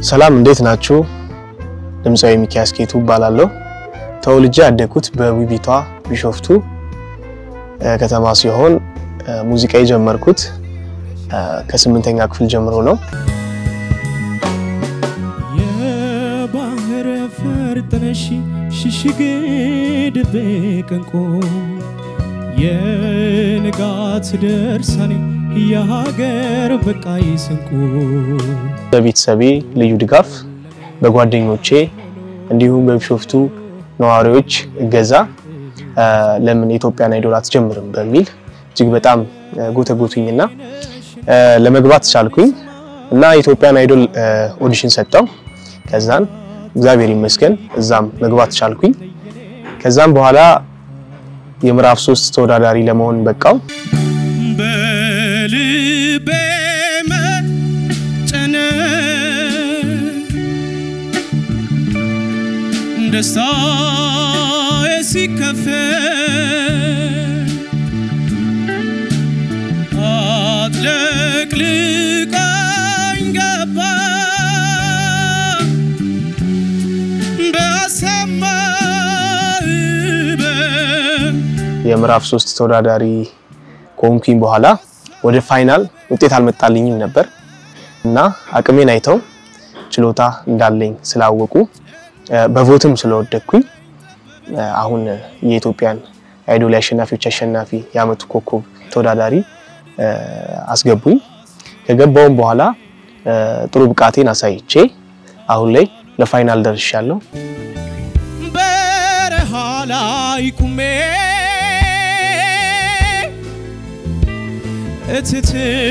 ሰላም እንዴት ናችሁ? ድምፃዊ ሚኪያስ ጌቱ እባላለሁ። ተወልጄ ያደግኩት በውቢቷ ቢሾፍቱ ከተማ ሲሆን ሙዚቃ የጀመርኩት ከስምንተኛ ክፍል ጀምሮ ነው። የባህር ፈርጥነሽ ሽሽግ ድብቅ እንቁ የንጋት ደርሳኔ የሀገር በቃይ ስንቁ በቤተሰቤ ልዩ ድጋፍ፣ በጓደኞቼ እንዲሁም በቢሾፍቱ ነዋሪዎች እገዛ ለምን የኢትዮጵያን አይዶል አትጀምርም በሚል እጅግ በጣም ጎተጎቱኝና ለመግባት ቻልኩኝ እና የኢትዮጵያን አይዶል ኦዲሽን ሰጠው። ከዛን እግዚአብሔር ይመስገን እዛም መግባት ቻልኩኝ። ከዛም በኋላ የምዕራፍ ሶስት ተወዳዳሪ ለመሆን በቃው። በልቤ መጨነቅ ደስታዬ ሲከፈል አጥለቅልቃኝ ገባ በሰማይ የምዕራፍ ሶስት ተወዳዳሪ ከሆንኩኝ በኋላ ወደ ፋይናል ውጤት አልመጣልኝም ነበር እና አቅሜን አይተው ችሎታ እንዳለኝ ስላወቁ በቮትም ስለወደድኩኝ አሁን የኢትዮጵያን አይዶል አሸናፊዎች አሸናፊ የዓመቱ ኮከብ ተወዳዳሪ አስገቡኝ። ከገባውም በኋላ ጥሩ ብቃቴን አሳይቼ አሁን ላይ ለፋይናል ደርሻለሁ። በረሃ ላይ ቁሜ እትት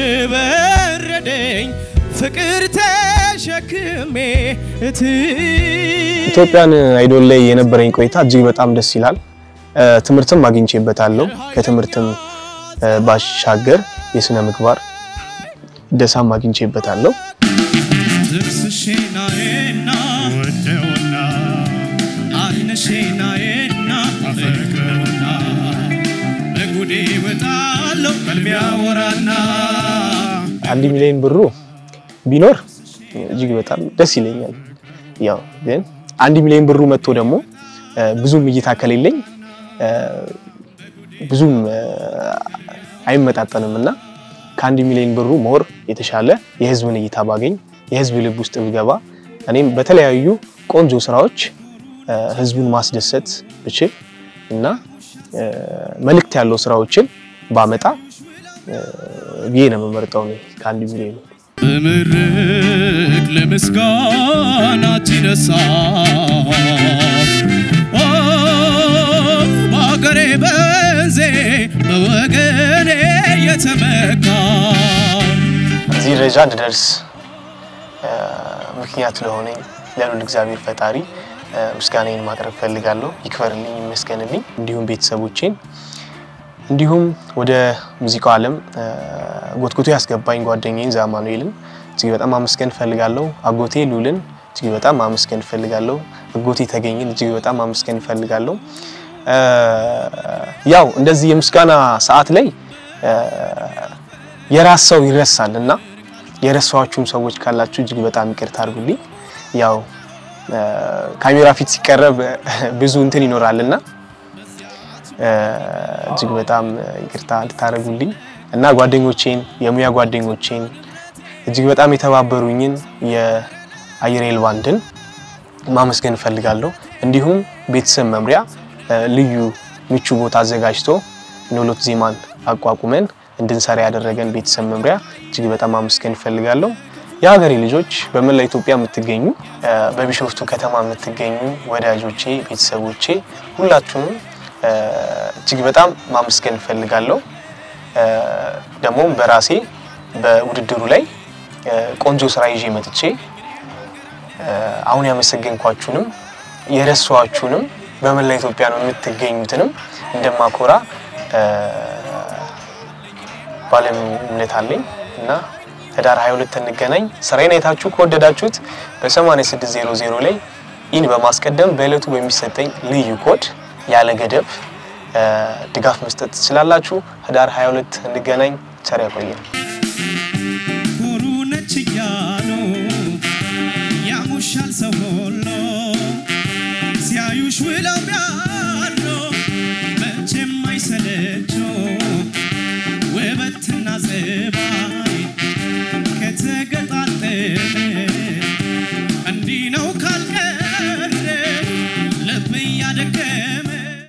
በረደኝ ፍቅር ተሸክሜ እት ኢትዮጵያን አይዶል ላይ የነበረኝ ቆይታ እጅግ በጣም ደስ ይላል። ትምህርትም አግኝቼበታለሁ። ከትምህርትም ባሻገር የስነ ምግባር ደሳም አግኝቼበታለሁ። ዝርስሽናዬና ወደውና አይነሽናዬና አፈቅረውና በጉዴ ወጣለሁ ቀልቢያ ወራና አንድ ሚሊዮን ብሩ ቢኖር እጅግ በጣም ደስ ይለኛል። ያው ግን አንድ ሚሊዮን ብሩ መጥቶ ደግሞ ብዙም እይታ ከሌለኝ ብዙም አይመጣጠንም እና ከአንድ ሚሊዮን ብሩ ሞር የተሻለ የህዝብን እይታ ባገኝ የህዝብ ልብ ውስጥ ብገባ እኔም በተለያዩ ቆንጆ ስራዎች ህዝቡን ማስደሰት ብችል እና መልእክት ያለው ስራዎችን ባመጣ ብዬ ነው የምመርጠው እኔ ከአንድ ሚሊዮን በምርቅ ለምስጋና ትነሳ በአገሬ በንዜ በወገኔ የተመካ እዚህ ደረጃ እንድደርስ ምክንያት ለሆነኝ ለሉል እግዚአብሔር ፈጣሪ ምስጋናዬን ማቅረብ ፈልጋለሁ። ይክበርልኝ፣ ይመስገንልኝ። እንዲሁም ቤተሰቦቼን እንዲሁም ወደ ሙዚቃው ዓለም ጎትጉቶ ያስገባኝ ጓደኛዬን ዛማኑኤልን እጅግ በጣም ማመስገን እፈልጋለሁ። አጎቴ ሉልን እጅግ በጣም ማመስገን እፈልጋለሁ። አጎቴ ተገኝን እጅግ በጣም ማመስገን እፈልጋለሁ። ያው እንደዚህ የምስጋና ሰዓት ላይ የራስ ሰው ይረሳል እና የረሳኋችሁም ሰዎች ካላችሁ እጅግ በጣም ይቅርታ አድርጉልኝ። ያው ካሜራ ፊት ሲቀረብ ብዙ እንትን ይኖራልና እጅግ በጣም ይቅርታ እንድታደርጉልኝ እና ጓደኞቼን የሙያ ጓደኞቼን እጅግ በጣም የተባበሩኝን የአየር ኃይል ባንድን ማመስገን እፈልጋለሁ። እንዲሁም ቤተሰብ መምሪያ ልዩ ምቹ ቦታ አዘጋጅቶ ኖሎት ዜማን አቋቁመን እንድንሰራ ያደረገን ቤተሰብ መምሪያ እጅግ በጣም ማመስገን እፈልጋለሁ። የሀገሬ ልጆች በመላ ኢትዮጵያ የምትገኙ በቢሾፍቱ ከተማ የምትገኙ ወዳጆቼ፣ ቤተሰቦቼ ሁላችሁንም እጅግ በጣም ማመስገን እፈልጋለሁ። ደግሞም በራሴ በውድድሩ ላይ ቆንጆ ስራ ይዤ መጥቼ አሁን ያመሰገንኳችሁንም የረሷችሁንም በመላ ኢትዮጵያ ነው የምትገኙትንም እንደማኮራ ባለም እምነት አለኝ እና ህዳር 22 እንገናኝ። ስራዬን አይታችሁ ከወደዳችሁት በ8600 ላይ ኢን በማስቀደም በእለቱ በሚሰጠኝ ልዩ ኮድ ያለ ገደብ ድጋፍ መስጠት ትችላላችሁ። ህዳር 22 እንገናኝ። ቸር ያቆየን። ኩሩ ነች እያሉ ያምርብሻል ሰው ሁሉ ሲያዩሽ ውለው